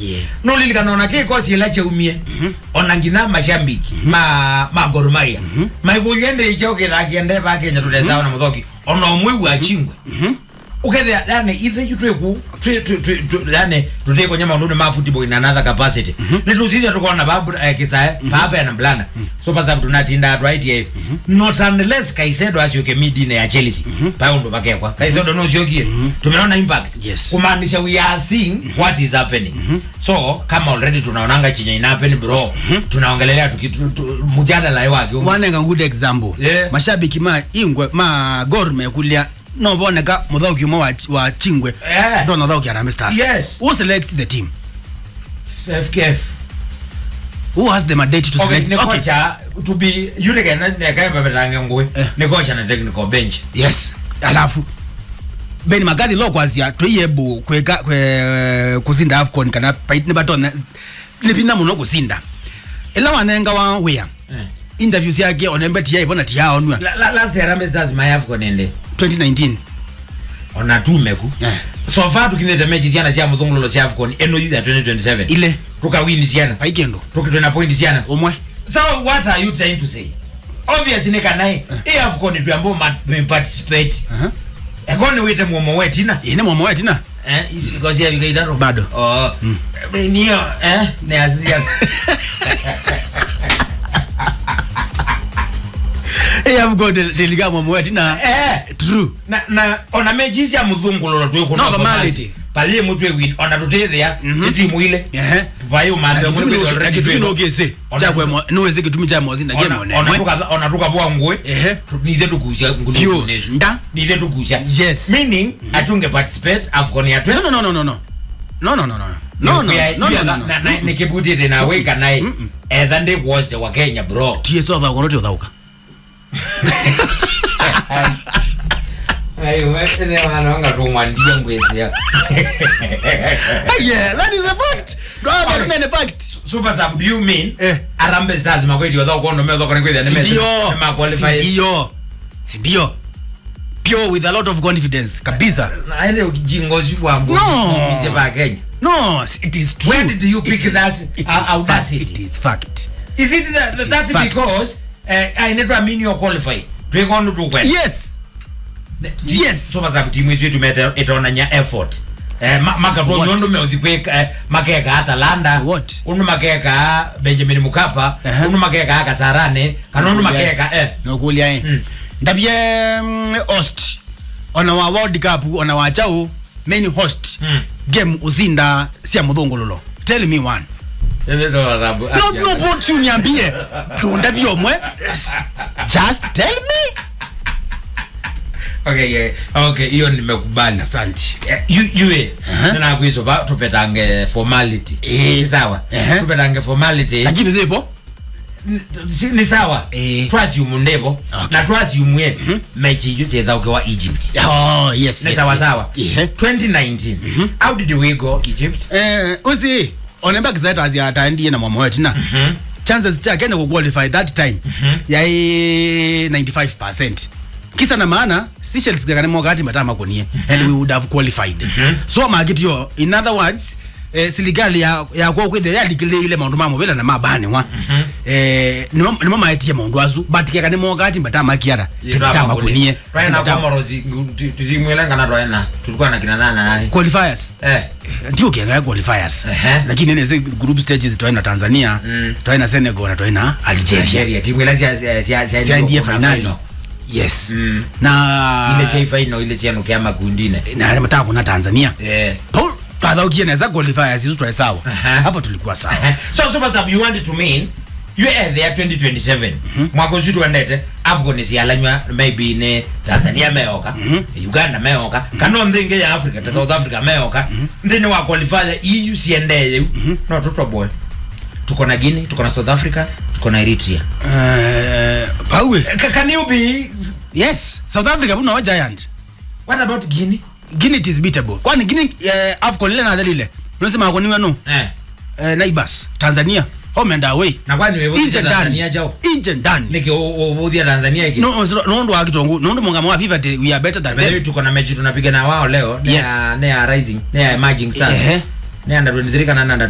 Yeah. nulilikana ona kikosi ila cheumie ona ngina mashambiki ma ma Gor Mahia maikulyende icho kithakiende ba Kenya tutesawa na muthoki ona umwe wa chingwe ukethia yani ithe jutweku yani tuteko nyama undu ma football in another capacity ni tusisha tukona babu eh, kisae baba yana mblana so pasa tunatinda right here not unless kaisedo asyoke midine ya Chelsea pa ndo bakekwa kaisedo no syokie tumeona impact Yes. kumaanisha we are seeing what is happening so kama already tunaonanga chenye ina happen bro tunaongelelea tuki- tu- tu- mjadala wake wanenga good example Yeah. mashabiki ma ingwe ma gor mekulia no boneka muthauki umwe wa, wa chingwe Yeah. ndo nathauki Harambee Stars Yes. who selects the team FKF who has the mandate to okay select ni okay. kocha to be yule kana ne kai baba tange ngwe Eh. ni kocha na technical bench yes alafu beni magadi lo kwazia toyebu kweka kwe kuzinda afcon kana paitini batona libina muno kuzinda ela wanenga wa wea Eh. interviews yake onembe tiya ibona tiya onwa La- la- last year Harambee Stars mayafu konende 2019 ona tumeku Eh. so far tukinete mechi ciana cia muthungululo cia AFCON eno you 2027 ile tukawini ciana paikendo tukitwena point ciana umwe so what are you trying to say obviously ni kanai i AFCON tu ambao ma me participate Aha. ekoni wite muomo wetina ine mwomo wetina eh isikosia yukaitaro Bado. oh niyo eh ne azia eyamgo teliga mwomo wetina eh true na na ona mechi cia muthungululo tu kuna No, formality. pali mutwe win ona tutethia titimu ile ehe vayo mambe kitumi chakwe niweze kitumi cha mozinda game onemwe ona tukabwa ngwe Ehe. nithe tukucia Pure. Nda. nithe tukucia Yes. meaning atunge participate afcon ya twe no no no no no no no no no no no no no no no no nikibutite nawe kanae etha ndi woste wa kenya bro tieso va kono tiothauka wanonga tumwandia ngwesia yeah that is a fact no Okay. but men a fact super sub do you mean Eh. arambe stars makweti otha ukondo metho kone kwithia ni sindio ma qualify sindio sindio pure with a lot of confidence kabisa aende ukijingo sibwambo No. ise ba kenya no it is true Where did you pick It is- that, it is uh, fact. audacity? it is fact is it that, that that's fact. because uh, ainetwa mean you qualify twekondo tukwenda yes yes so baza timu yetu tumeta itaona nya effort eh ma- maka to What? nyondo me uthikwe eh, makeka Atalanta What? unu makeka Benjamin Mkapa Uh-huh. unu makeka Kasarane kana unu makeka eh nokulia e Mm. ndabye mm, host ona wa world cup ona wa chao main host Mm. game uzinda sia muthungululo tell me one Ene to bazabu no no but you niambie tunda byomwe just tell me okay yeah. okay hiyo nimekubali asante Eh, yu yue Uh-huh. nana kwiso ba tupetange formality Eh. sawa Uh-huh. tupetange formality lakini zipo Si- ni sawa Eh. twasiumu ndevo Okay. na twasiumwe mechi ijo ciethauke wa egypt oh yes ni yes, sawa yes. sawa yeah 2019 how did we go egypt eh usi onemba kizaita azia ataendie na mwamu wetu na chances chake ni kuqualify that time yai 95% kisa na maana Seychelles gakane mwakati matama konie and we would have qualified so makitu yo in other words eh, siligali ya ya kwa kwithe yalikile ile maundu mamwe bila na mabane wa eh nimo nimo maetie maundu azu but kekane mwakati matama kiara titama konie twaena Timatama- komorosi titimwelengana twaena tulikuwa na kina nana nani qualifiers eh ndio kiangalia qualifiers Ehe. lakini nene group stages twaina tanzania Mm. twaina senegal na twaina algeria Nigeria timwela cia cia cia cia siandie kuna finali final. yes Mm. na ile cia final ile cia nukia makundine na mataka kuna tanzania eh paul twathaukie neza qualifiers isu twae sawa Aha. hapo tulikuwa sawa so so what's up you wanted to mean you are there 2027 mwaka ucio twendete afcon cialanywa maybe ne tanzania meoka uganda meoka kana nthingi ya africa ta south africa meoka nthini wa qualify eu ciendeye u no tutoboe tuko na guinea tuko na south africa tuko na eritrea Eh, paue Ca- can you be yes south africa buno wa giant what about guinea guinea it is beatable kwani guinea eh, afcon ile na dhalile unasema akoniwa no eh eh, neighbors tanzania home and away na kwani wewe inje tanzania ndani jao inje ndani niki uvuthia tanzania iki no no nondo wa kitongu nondo mungamo wa fifa te we are better than By the way, them tuko na mechi tunapiga na wao leo Yes. ne ya- ne ya rising ne ya emerging stars Ehe. ne under 23 kana under